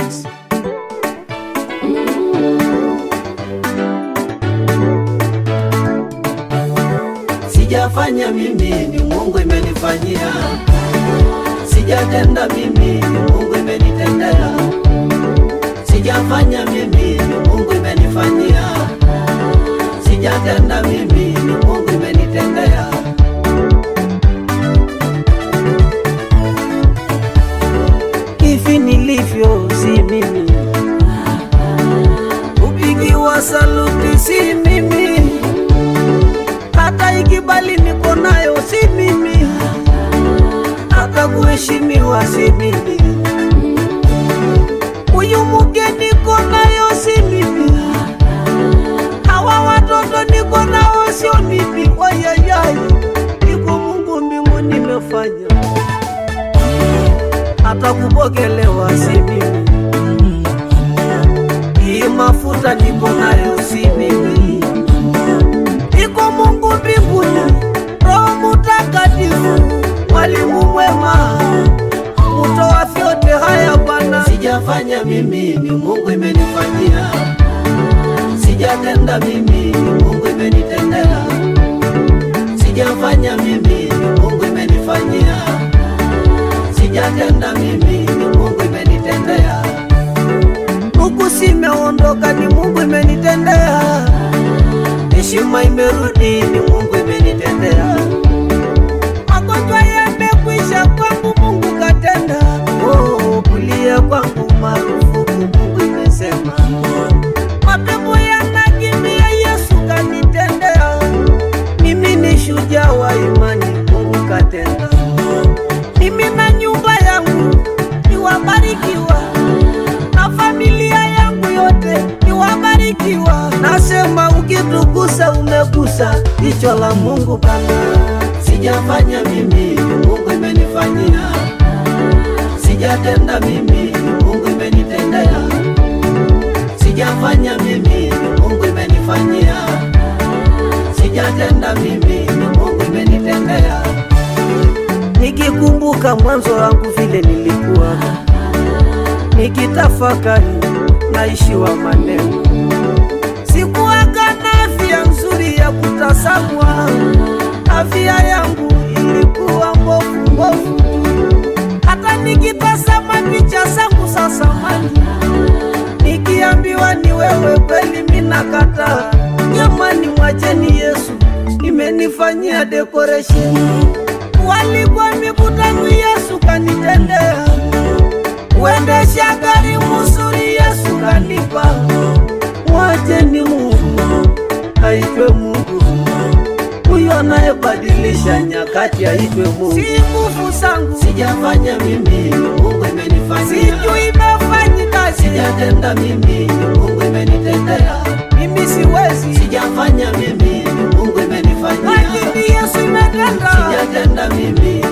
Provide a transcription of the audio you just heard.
Records. Sijafanya mimi, ni Mungu imenifanyia. Sijatenda mimi, ni Mungu imenitendea. Sijafanya mimi, ni Mungu imenifanyia. Sijatenda mimi, ni Mungu imenitendea. Hivi nilivyo si mimi, kupigiwa saluti si mimi hata ikibali niko nayo si mimi, hata kuheshimiwa si mimi, huyu mke niko nayo si mimi, hawa watoto niko nao sio mimi. Wayayay, iko Mungu mbingu nimefanya, hata kupokelewa si mimi, hii mafuta niko nayo si mimi iko Mungu mbinguni, Roho Mutakatifu, mwalimu mwema, mtoa vyote haya Bwana. Sijafanya mimi, ni Mungu imenifanyia. Sijatenda mimi, ni Mungu imenitendea. Sijafanya mimi, ni Mungu imenifanyia. Sijatenda mimi, ni Mungu imenitendea. Huku simeondoka, ni Mungu imenitendea heshima imerudi, ni Mungu imenitendea. Magonjwa yamekwisha kwangu, Mungu katenda. Oh, kulia kwangu marufuku, Mungu imesema. Mapepo yanakimbia, Yesu kanitendea. Mimi ni shujaa wa imani, Mungu katenda. Mimi na nyumba yangu ni wabarikiwa, na familia yangu yote ni wabarikiwa. Nasema ukitugusa umegusa jicho la Mungu Baba. Sijafanya mimi, Mungu imenifanyia. Sijatenda mimi, Mungu imenitendea. Sijafanya mimi, Mungu imenifanyia. Sijatenda mimi, Mungu imenitendea. Nikikumbuka mwanzo wangu vile nilikuwa, nikitafakari naishiwa maneno sikuwaga na afya nzuri ya kutasamwa, afya yangu ilikuwa mbovu mbovu. Hata nikitazama picha zangu za zamani, nikiambiwa ni wewe kweli, mina kataa. Jamani, mwacheni Yesu, imenifanyia decoration. Walikuwa mikutano, Yesu kanitendea. Uendesha gari mzuri, Yesu kanipa mwacheni Mungu aitwe Mungu, huyo anayebadilisha nyakati aitwe Mungu. Si nguvu zangu, sijafanya mimi, Mungu imenifanyia. Sijui imefanyika, sijatenda mimi, Mungu imenitendea. Mimi siwezi, sijafanya mimi, Mungu imenifanyia. Lakini Yesu imetenda, sijatenda mimi,